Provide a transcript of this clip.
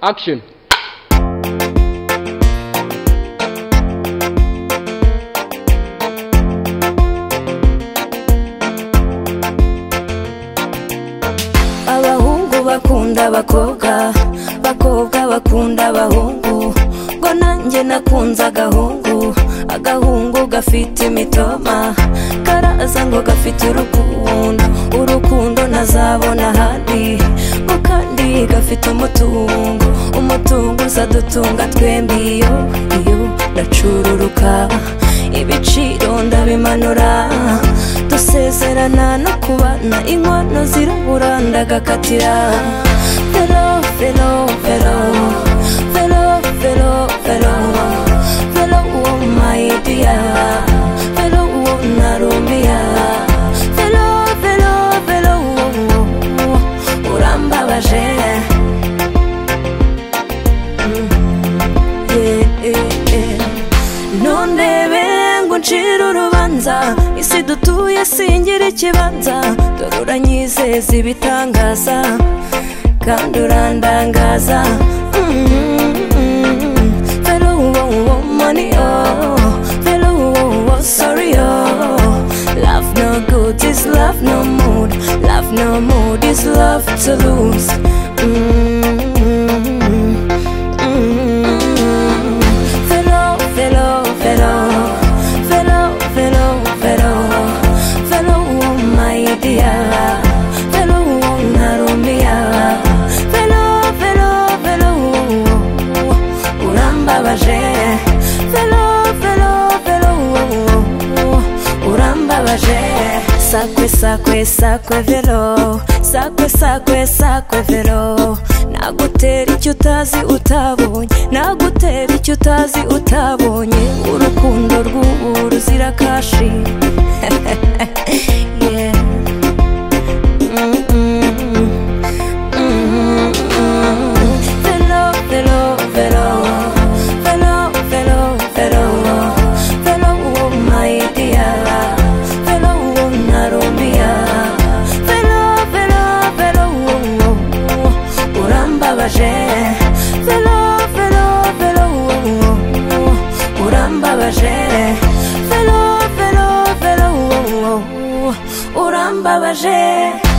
Action. abahungu bakunda abakobwa abakobwa bakunda abahungu ngo nanjye nakunze agahungu agahungu gafite imitoma karaza ngo gafite urukundo urukundo ntazabona ahandi ngo kandi gafite umutungo umutungo uzadutunga twembi iyo iyo ndacururuka ibiciro ndabimanura dusezerana no kubana inkono zirabura ndagakatira fero fero fero fero fero fero fero uwo mayidiya fero uwo narumiya fero fero fero uwo urambabaje nundebe ngo ncire urubanza isi dutuye singira ikibanza dore uranyizeza ibitangaza kandi urandangaza fero uwo uwo mani o fero uwo uwo sori o love no good is love no mood love no mood is love to lose Mm. Fellow, fellow, fellow, fellow, fellow, fellow, fellow, oh my dear, fellow, oh narumia, fellow, fellow, fellow, urambabaje, fellow, fellow, fellow, urambabaje. Sakwe, sakwe, sakwe, velo, sakwe, sakwe, sakwe, velo, nagutera icyo utazi utabonye nagutera icyo utazi utabonye urukundo rw'ubu ruzira kashi Yeah. Mm, mm, mm, mm. Velo, velo, velo. Velo, velo, velo. Velo, oh my dear. Velo, oh narumia. Velo, velo, velo, oh, oh urambabaje velo velo velo urambabaje velo velo velo urambabaje